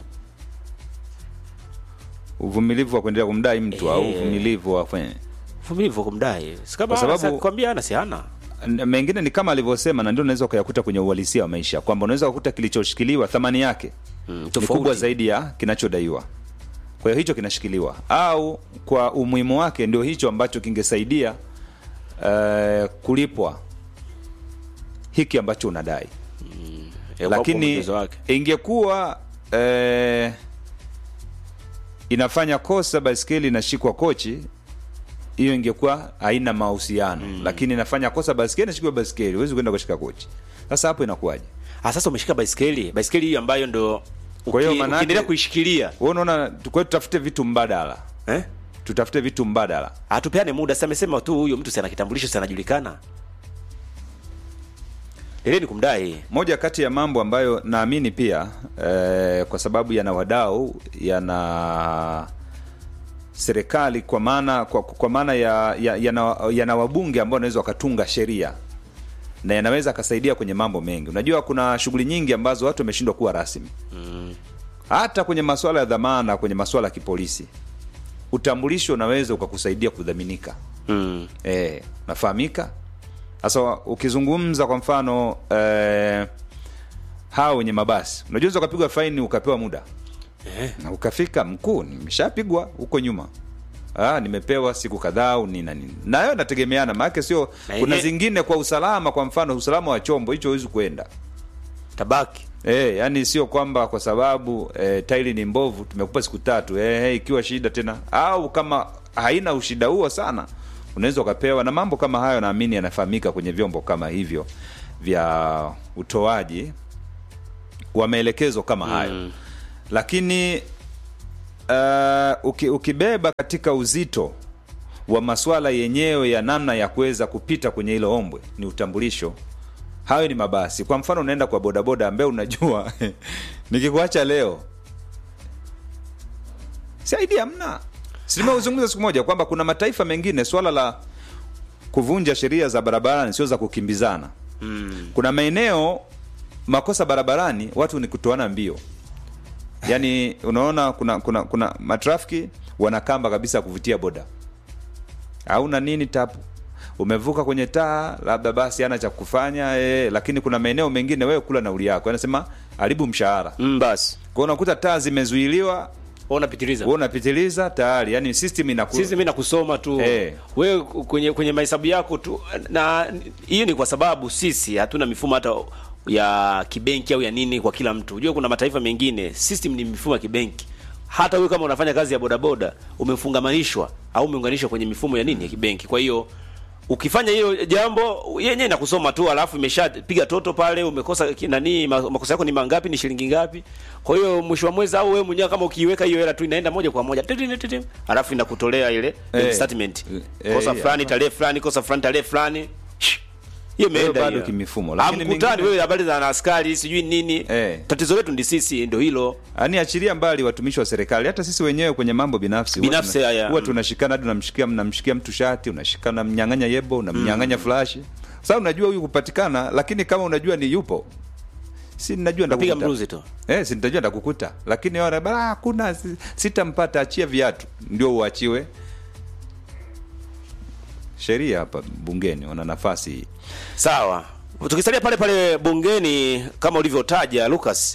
[SPEAKER 3] Uvumilivu wa kuendelea kumdai mtu au
[SPEAKER 4] Eh.
[SPEAKER 3] uvumilivu wa kufanya
[SPEAKER 4] uvumilivu wa kumdai si kama
[SPEAKER 3] Kwa sababu-
[SPEAKER 4] kwambia ana si hana
[SPEAKER 3] N- mengine ni kama alivyosema na ndio unaweza ukayakuta kwenye uhalisia wa maisha kwamba unaweza kukuta kilichoshikiliwa thamani yake
[SPEAKER 4] Mm,
[SPEAKER 3] ni
[SPEAKER 4] tofauti.
[SPEAKER 3] kubwa zaidi ya kinachodaiwa kwa hiyo hicho kinashikiliwa au kwa umuhimu wake ndio hicho ambacho kingesaidia uh, kulipwa hiki ambacho unadai
[SPEAKER 4] Eh, kwa
[SPEAKER 3] lakini
[SPEAKER 4] uwezo wake.
[SPEAKER 3] ingekuwa eh, inafanya kosa baiskeli inashikwa kochi hiyo ingekuwa haina mahusiano mm. lakini inafanya kosa baiskeli inashikwa baiskeli huwezi kwenda kushika kochi sasa hapo inakuwaje
[SPEAKER 4] Ah, sasa umeshika baiskeli baiskeli hii ambayo ndo
[SPEAKER 3] Kwa hiyo
[SPEAKER 4] uki-
[SPEAKER 3] manake-
[SPEAKER 4] ukiendelea kuishikilia
[SPEAKER 3] wewe unaona kwa hiyo tutafute vitu mbadala
[SPEAKER 4] eh?
[SPEAKER 3] tutafute vitu mbadala
[SPEAKER 4] atupeane muda sasa amesema tu huyo mtu si ana kitambulisho si anajulikana ile ni kumdai
[SPEAKER 3] moja kati ya mambo ambayo naamini pia eh, kwa sababu yana wadau yana serikali kwa maana kwa, kwa maana ya, ya, yana, yana wabunge ambao wanaweza wakatunga sheria na yanaweza akasaidia kwenye mambo mengi unajua kuna shughuli nyingi ambazo watu wameshindwa kuwa rasmi mm. hata kwenye masuala ya dhamana kwenye masuala ya kipolisi utambulisho unaweza ukakusaidia kudhaminika
[SPEAKER 4] mm.
[SPEAKER 3] eh, nafahamika sasa ukizungumza kwa mfano eh, hawa wenye mabasi unajua unaweza ukapigwa faini ukapewa muda
[SPEAKER 4] eh.
[SPEAKER 3] na ukafika mkuu nimeshapigwa huko nyuma ah, nimepewa siku kadhaa au nini na nini nayo nategemeana maanake sio
[SPEAKER 4] Na
[SPEAKER 3] kuna
[SPEAKER 4] yenye-
[SPEAKER 3] zingine kwa usalama kwa mfano usalama wa chombo hicho huwezi kuenda
[SPEAKER 4] tabaki
[SPEAKER 3] Eh, yani sio kwamba kwa sababu eh, tairi ni mbovu tumekupa siku tatu eh, eh, ikiwa shida tena au kama haina ushida huo sana unaweza ukapewa na mambo kama hayo naamini yanafahamika kwenye vyombo kama hivyo vya utoaji wa maelekezo kama hayo mm. lakini uh, uki, ukibeba katika uzito wa maswala yenyewe ya namna ya kuweza kupita kwenye hilo ombwe ni utambulisho hayo ni mabasi kwa mfano unaenda kwa bodaboda ambaye unajua nikikuacha leo saidi hamna silimezungumza siku moja kwamba kuna mataifa mengine swala la kuvunja sheria za barabarani sio za kukimbizana mm. kuna maeneo makosa barabarani watu ni kutoana mbio yaani unaona kuna kuna kuna matrafiki wanakamba kabisa kuvutia boda hauna nini tapu umevuka kwenye taa labda basi ana cha kufanya e, lakini kuna maeneo mengine wewe kula nauli yako anasema haribu mshahara
[SPEAKER 4] mm, basi
[SPEAKER 3] kwao unakuta taa zimezuiliwa
[SPEAKER 4] Wewe unapitiliza
[SPEAKER 3] wewe unapitiliza tayari yani system inaku
[SPEAKER 4] sisi mi nakusoma tu
[SPEAKER 3] Eh.
[SPEAKER 4] wewe kwenye kwenye mahesabu yako tu na hiyo ni kwa sababu sisi hatuna mifumo hata ya kibenki au ya nini kwa kila mtu unajua kuna mataifa mengine system ni mifumo ya kibenki hata wewe kama unafanya kazi ya bodaboda umefungamanishwa au umeunganishwa kwenye mifumo ya nini ya kibenki kwa hiyo ukifanya hiyo jambo yenyewe inakusoma tu alafu imeshapiga toto pale umekosa ki- nani ma- makosa yako ni mangapi ni shilingi ngapi kwa hiyo mwisho wa mwezi au wewe mwenyewe kama ukiiweka hiyo hela tu inaenda moja kwa moja titi, titi, titi, alafu inakutolea ile
[SPEAKER 3] Eh.
[SPEAKER 4] statement
[SPEAKER 3] Eh,
[SPEAKER 4] kosa
[SPEAKER 3] yeah.
[SPEAKER 4] fulani tarehe fulani kosa fulani tarehe fulani Shh. hiyo
[SPEAKER 3] Hiyo
[SPEAKER 4] imeenda
[SPEAKER 3] bado
[SPEAKER 4] hiyo.
[SPEAKER 3] kimifumo, lakini
[SPEAKER 4] Hamkutani
[SPEAKER 3] mengine-
[SPEAKER 4] wewe habari za askari sijui nini
[SPEAKER 3] Eh.
[SPEAKER 4] tatizo letu ndi sisi ndio hilo
[SPEAKER 3] yani achilia mbali watumishi wa serikali hata sisi wenyewe kwenye mambo binafsi huwa
[SPEAKER 4] Binafsi,
[SPEAKER 3] tuna-
[SPEAKER 4] haya.
[SPEAKER 3] huwa tunashikana hadi unamshikia mnamshikia mtu shati unashikana mnyang'anya yebo unamnyang'anya flashi sasa unajua huyu kupatikana lakini kama unajua ni yupo si najua
[SPEAKER 4] piga
[SPEAKER 3] ndakukuta.
[SPEAKER 4] mruzi tu
[SPEAKER 3] Eh, si nitajua ndakukuta lakini wale bara hakuna si- sitampata achia viatu ndio uachiwe sheria hapa bungeni wana nafasi hii
[SPEAKER 4] sawa tukisalia pale pale bungeni kama ulivyotaja lucas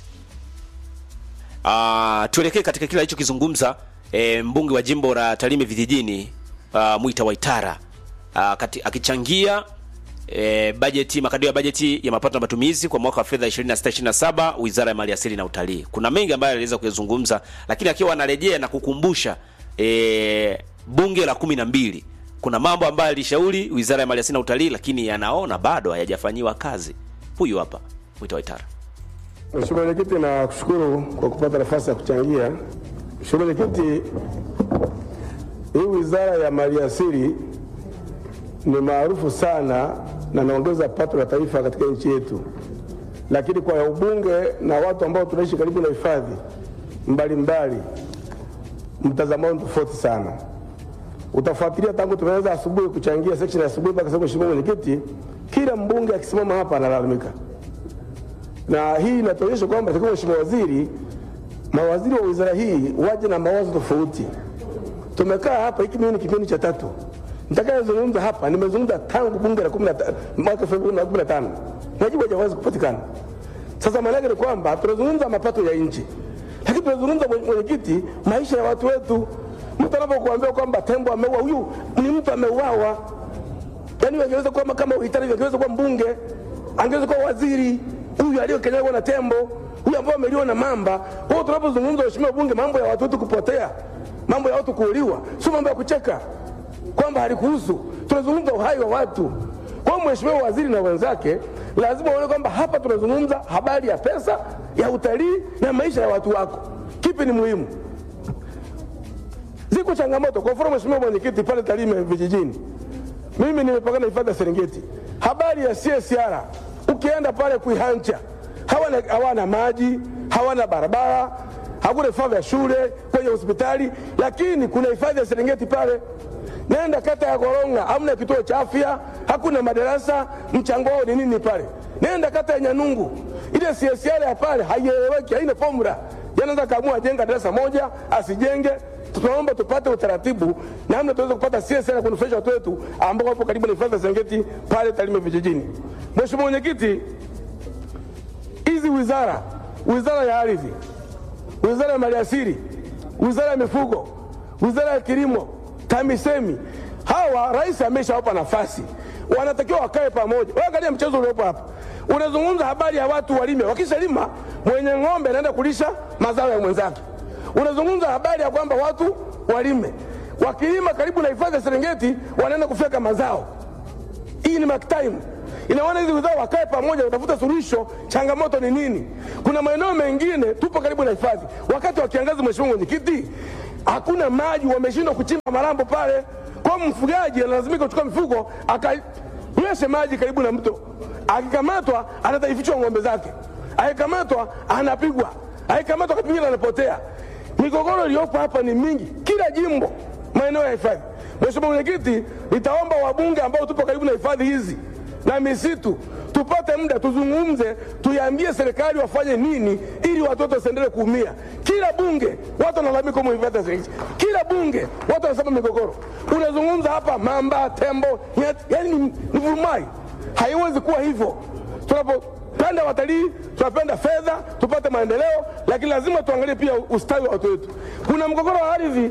[SPEAKER 4] uh, tuelekee katika kile alichokizungumza e, mbunge wa jimbo la tarime vijijini uh, mwita waitara uh, kati, akichangia E, bajeti makadirio ya bajeti ya mapato na matumizi kwa mwaka wa fedha 26 27 Wizara ya Maliasili na Utalii. Kuna mengi ambayo aliweza kuyazungumza, lakini akiwa anarejea na kukumbusha e, bunge la kumi na mbili kuna mambo ambayo alishauri Wizara ya Maliasili na Utalii, lakini yanaona bado hayajafanyiwa kazi. Huyu hapa Mwita Waitara.
[SPEAKER 7] Mheshimiwa Mwenyekiti, na kushukuru kwa kupata nafasi ya kuchangia. Mheshimiwa Mwenyekiti, hii Wizara ya Maliasili ni maarufu sana na naongeza pato la taifa katika nchi yetu, lakini kwa ubunge na watu ambao tunaishi karibu na hifadhi mbalimbali, mtazamo wao tofauti sana. Utafuatilia tangu tumeanza asubuhi kuchangia section ya asubuhi mpaka sasa, Mheshimiwa Mwenyekiti, kila mbunge akisimama hapa analalamika na hii inatuonyesha kwamba takiwa Mheshimiwa Waziri, mawaziri wa wizara hii waje na mawazo tofauti. Tumekaa hapa, hiki mimi ni kipindi cha tatu nitakayezungumza hapa, nimezungumza tangu bunge la 15 mwaka 2015 majibu hajawahi kupatikana. Sasa maana yake ni kwamba tunazungumza mapato ya nchi, lakini tunazungumza mwenyekiti, maisha ya watu wetu. Mtu anapokuambia kwamba tembo ameua, huyu ni mtu ameuawa. Yani angeweza kuwa kama uhitari, angeweza kuwa mbunge, angeweza kuwa waziri huyu aliyokanyagwa na tembo, huyu ambao ameliwa na mamba. Kwa hiyo tunapozungumza, waheshimiwa bunge, mambo ya watu wetu kupotea, mambo ya watu kuuliwa, sio mambo ya kucheka kwamba halikuhusu. Tunazungumza uhai wa watu. Kwa hiyo mheshimiwa waziri na wenzake lazima waone kwamba hapa tunazungumza habari ya pesa, ya utalii na maisha ya watu wako. Kipi ni muhimu? Ziko changamoto. Kwa mfano, mheshimiwa mwenyekiti, pale Tarime vijijini, mimi nimepakana na hifadhi ya Serengeti, habari ya CSR ukienda pale kuihancha hawana, hawana maji hawana barabara hakuna vifaa vya shule kwenye hospitali lakini kuna hifadhi ya serengeti pale nenda kata ya koronga hamna kituo cha afya hakuna madarasa mchango wao ni nini pale nenda kata ya nyanungu ile CSR ya pale haieleweki haina formula yanaweza kaamua ajenga darasa moja asijenge tunaomba tupate utaratibu namna tuweze kupata CSR kunufaisha watu wetu ambao wapo karibu na hifadhi ya Serengeti pale Tarime vijijini. Mheshimiwa Mwenyekiti, hizi wizara, wizara ya ardhi, wizara ya maliasili, wizara ya mifugo, wizara ya kilimo, TAMISEMI, hawa rais ameshawapa nafasi, wanatakiwa wakae pamoja. Wewe angalia mchezo uliopo hapa, unazungumza habari ya watu walime, wakishalima mwenye ng'ombe anaenda kulisha mazao ya mwenzake unazungumza habari ya kwamba watu walime, wakilima karibu na hifadhi ya Serengeti wanaenda kufyeka mazao. Hii ni mark time. Inaona hizi wizara wakae pamoja, watafuta suluhisho. Changamoto ni nini? Kuna maeneo mengine tupo karibu na hifadhi, wakati wa kiangazi, mheshimiwa mwenyekiti, hakuna maji, wameshindwa kuchimba malambo pale. Kwa mfugaji analazimika kuchukua mifugo akanyweshe maji karibu na mto, akikamatwa anataifichwa ng'ombe zake, akikamatwa anapigwa, akikamatwa akapigwa anapotea. Migogoro iliyopo hapa ni mingi, kila jimbo, maeneo ya hifadhi. Mheshimiwa Mwenyekiti, nitaomba wabunge ambao tupo karibu na hifadhi hizi na misitu tupate muda tuzungumze, tuiambie serikali wafanye nini ili watoto wasiendelee kuumia. Kila bunge watu wanalalamika huko hifadhi ya Serengeti, kila bunge watu wanasema migogoro. Unazungumza hapa mamba, tembo, nyati, yani ni, ni vurumai. Haiwezi kuwa hivyo tunapo tunapenda watalii, tunapenda fedha, tupate maendeleo, lakini lazima tuangalie pia ustawi wa watu wetu. Kuna mgogoro wa ardhi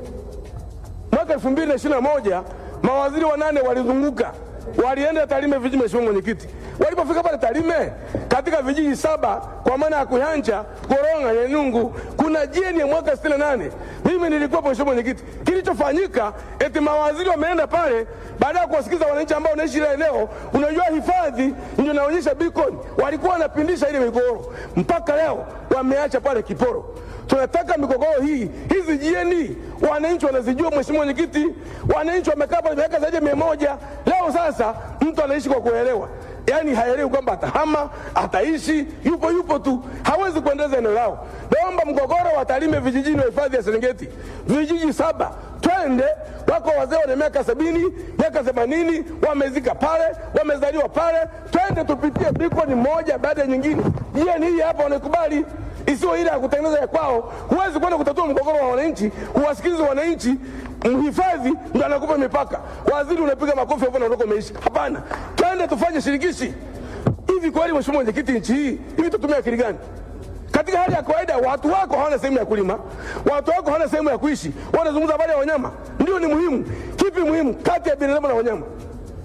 [SPEAKER 7] mwaka elfu mbili na ishirini na moja mawaziri wanane walizunguka walienda Tarime vijiji, mheshimiwa mwenyekiti. Walipofika pale Tarime, katika vijiji saba kwa maana ya Kuhanja, Koronga, Nyanungu, kuna jeni ya mwaka 68 mimi nilikuwa mheshimiwa mwenyekiti. Kilichofanyika eti mawaziri wameenda pale baada ya kuwasikiza wananchi ambao wanaishi ile eneo. Unajua hifadhi ndio inaonyesha beacon, walikuwa wanapindisha ile migogoro, mpaka leo wameacha pale kiporo. Tunataka migogoro hii hizi jieni, wananchi wanazijua. Mheshimiwa mwenyekiti, wananchi wamekaa pale miaka zaidi ya mia moja. Leo sasa mtu anaishi kwa kuelewa, yaani haelewi kwamba atahama, ataishi, yupo yupo tu, hawezi kuendeleza eneo lao. Naomba mgogoro wa Tarime vijijini wa hifadhi ya Serengeti, vijiji saba, twende. Wako wazee wana miaka sabini, miaka themanini, wamezika pale, wamezaliwa pale, twende tupitie bikoni moja baada ya nyingine. Jieni hii hapa wanaikubali isiyo ile ya kutengeneza ya kwao. Huwezi kwenda kutatua mgogoro wa wananchi, huwasikilize wananchi. Mhifadhi ndo anakupa mipaka, waziri unapiga makofi hapo, naondoka umeisha. Hapana, twende tufanye shirikishi. Hivi kweli, mheshimiwa mwenyekiti, nchi hii hivi tutumia akili gani? Katika hali ya kawaida watu wako hawana sehemu ya kulima, watu wako hawana sehemu ya kuishi, wanazungumza habari ya wanyama. Ndio ni muhimu. Kipi muhimu kati ya binadamu na wanyama?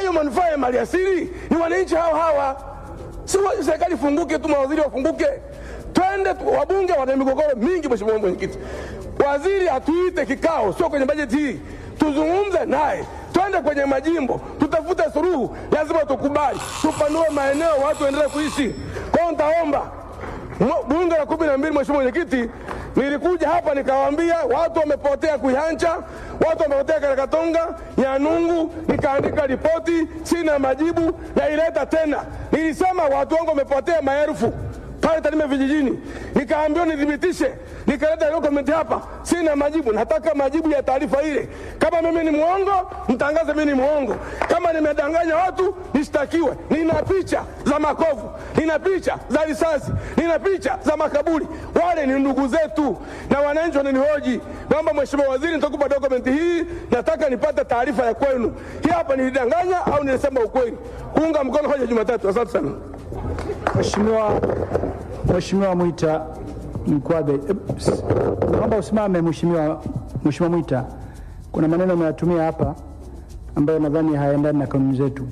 [SPEAKER 7] hayo manufaa ya maliasili ni wananchi hawa hawa, si wa- serikali ifunguke tu, mawaziri wafunguke, twende tu- wabunge wana migogoro mingi. Mheshimiwa mwenyekiti, waziri atuite kikao, sio kwenye bajeti hii, tuzungumze naye, twende kwenye majimbo, tutafute suluhu. Lazima tukubali, tupanue maeneo, watu waendelee kuishi. Kwa hiyo nitaomba Mwa- bunge la kumi na mbili, mheshimiwa mwenyekiti, nilikuja hapa nikawaambia watu wamepotea Kuihancha, watu wamepotea Karakatonga, Nyanungu, nikaandika ripoti, sina majibu, naileta tena. Nilisema watu wangu wamepotea maelfu pale Tarime vijijini, nikaambiwa nithibitishe, nikaleta dokumenti hapa, sina majibu. Nataka majibu ya taarifa ile. Kama mimi ni mwongo, mtangaze mimi ni mwongo. Kama nimedanganya watu, nishtakiwe. Nina picha za makovu, nina picha za risasi, nina picha za makaburi. Wale ni ndugu zetu na wananchi wananihoji. Naomba Mheshimiwa Waziri, nitakupa dokumenti hii, nataka nipate taarifa ya kwenu. Hii hapa nilidanganya au nilisema ukweli? Kuunga mkono hoja Jumatatu. Asante sana.
[SPEAKER 8] Mheshimiwa Mheshimiwa Mwita Mkwabe, eh, s- naomba usimame Mheshimiwa Mheshimiwa Mwita. Kuna maneno umeyatumia hapa ambayo nadhani hayaendani na kanuni zetu.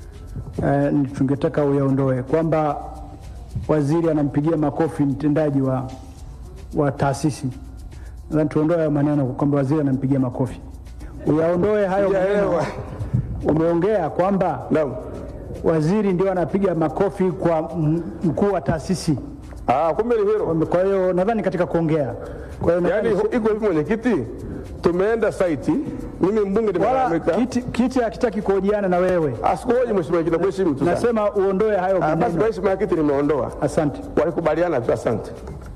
[SPEAKER 8] Eh, ni tungetaka uyaondoe kwamba waziri anampigia makofi mtendaji wa, wa taasisi. Nadhani tuondoe hayo maneno kwamba waziri anampigia makofi, uyaondoe hayo maneno.
[SPEAKER 7] Sijaelewa.
[SPEAKER 8] Umeongea kwamba
[SPEAKER 7] Naam.
[SPEAKER 8] waziri ndio anapiga makofi kwa m- mkuu wa taasisi.
[SPEAKER 7] Ah, kumbe ni hilo.
[SPEAKER 8] Kwa hiyo nadhani katika kuongea, kwa hiyo
[SPEAKER 7] Yaani
[SPEAKER 8] nadhani-
[SPEAKER 7] iko hivi mwenyekiti, tumeenda saiti, mimi mbunge
[SPEAKER 8] wala
[SPEAKER 7] nimelalamika.
[SPEAKER 8] kiti, kiti hakitaki kuhojiana na wewe,
[SPEAKER 7] Asikuhoji mheshimiwa mwenyekiti, nakuheshimu tu sana.
[SPEAKER 8] nasema uondoe hayo
[SPEAKER 7] Ah, Basi
[SPEAKER 8] maneno.
[SPEAKER 7] mheshimiwa mwenyekiti, nimeondoa.
[SPEAKER 8] Asante,
[SPEAKER 7] Walikubaliana tu, asante.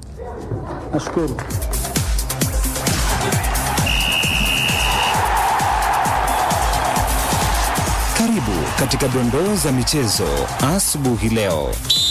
[SPEAKER 8] nashukuru.
[SPEAKER 9] Karibu katika dondoo za michezo asubuhi leo.